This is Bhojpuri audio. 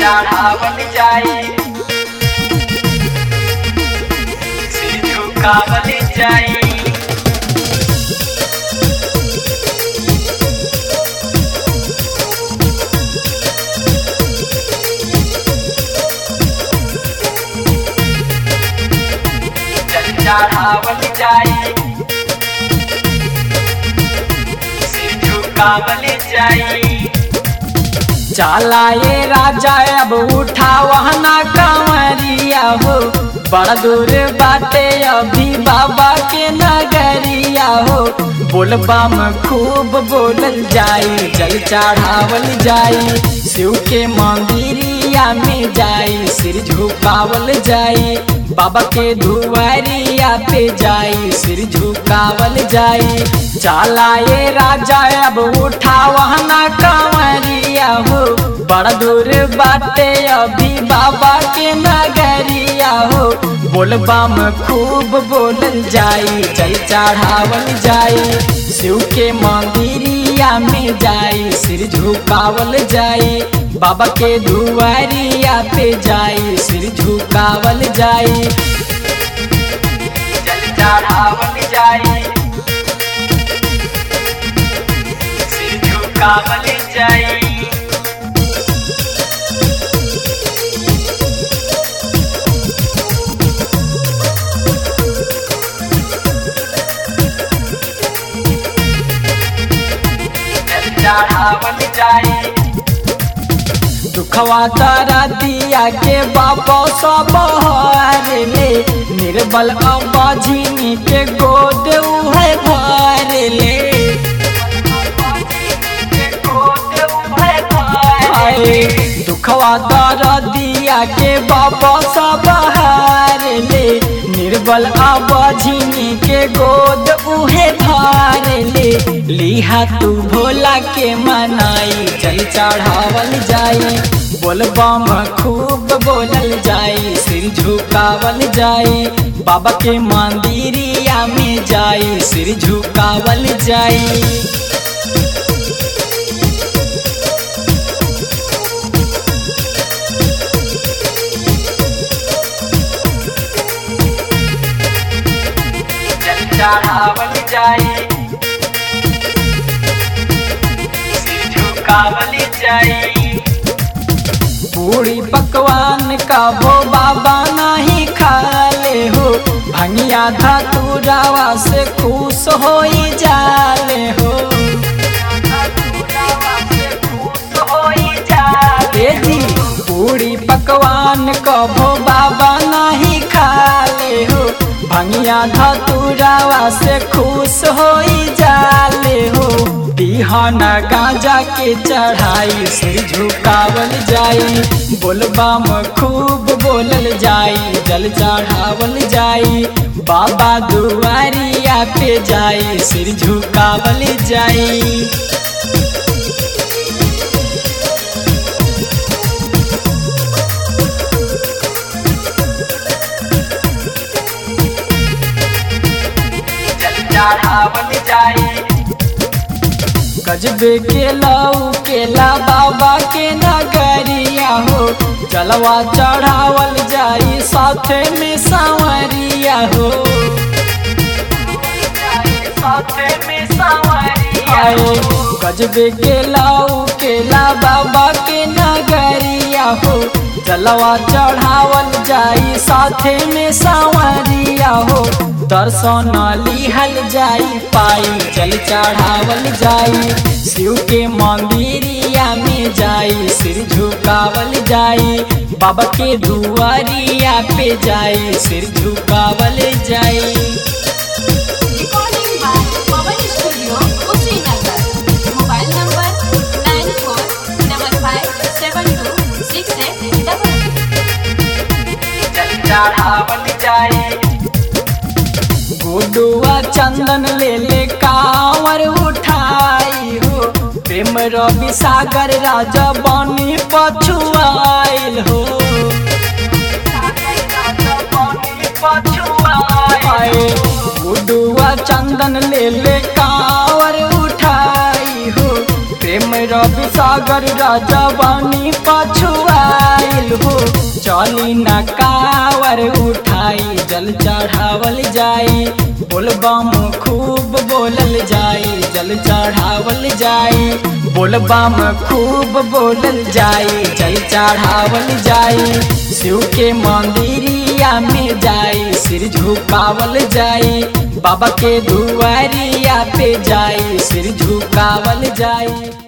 चढ़ावल जाई सिर झुकावल जाई जल चढ़ावल जाई सिर झुकावल जाई चला ये राजा अब उठा वहना कंवरिया हो बड़ा दूर बाटे अभी बाबा के नगरिया हो बोलबा में खूब बोलल जाई जल चढ़ावल जाई शिव के मंदिरिया में जाई सिर झुकावल जाई बाबा के धुआरिया पे जाई सिर झुकावल जाई चला ये राजा अब उठा वहना कंवरिया हो बड़ा दूर बाटे अभी बाबा के नगरिया हो बोलबा में खूब बोलल जाई जल चढ़ावल जाई शिव के मंदिरिया में जाई सिर झुकावल जाई बाबा के धुआरिया पे जाई सिर झुकावल जाई जल चढ़ावल जाई सिर झुकावल जाई जल चढ़ावल जाई दुखवा तारा दिया के बाबा सब ले निर्बल अबाझिनी के गोद उहे भर ले हाय दुखवा तारा दिया के बाबा सब ले निर्बल अबाझिनी के गोद उहे भर ले लिहा तू भोला के मनाई चल चढ़ावल जाई बोलबम खूब बोलल जाई सिर झुकावल जाई बाबा के मंदिरिया में जाई सिर झुकावल जाई जल चढ़ावल जाई सिर झुकावल जाई पूरी पकवान का वो बाबा नहीं खाले हो भंगिया धतुरावा से खुश हो जाले हो ए जी पूरी पकवान कभो बाबा नहीं खाले हो भंगिया धतुरावा से खुश हो जाले हो बिहान गांजा के चढ़ाई सिर झुकावल जाई बोलबा में खूब बोलल जाई जल चढ़ावल जाई बाबा दुआरिया पे जाई सिर झुकावल जाई जल चढ़ावल जाई गजबे के लऊ केला बाबा के नगरिया हो जलवा चढ़ावल जाई साथे में सांवरिया हो साथे में सांवरिया आए गजबे के लाऊ केला बाबा के नगरिया हो जलवा चढ़ावल जाई साथे में सांवरिया हो दर्शन लिहल जाई पाई जल चढ़ावल जाई शिव के मंदिरिया में जाई सिर झुकावल जाई बाबा के दुआरिया पे जाई सिर झुकावल जाई Recording by Pawan Studio, Kushinagar. Mobile number nine four double five seven two six eight double. जल चढ़ावल जाई गुडुआ चंदन ले ले कांवर उठाई हो प्रेम रवि सागर राजा बनी पछुआइल हो आए गुडुआ चंदन ले ले कांवर उठाई हो प्रेम रवि सागर राजा बानी पछुआइल हो चली न कावर उठाई जल चढ़ावल जाई बोलबम खूब बोलल जाई जल चढ़ावल जाई बोलबम खूब बोलल जाई जल चढ़ावल जाई शिव के मंदिरिया में जाई सिर झुकावल जाई बाबा के दुआरिया पे जाई सिर झुकावल जाई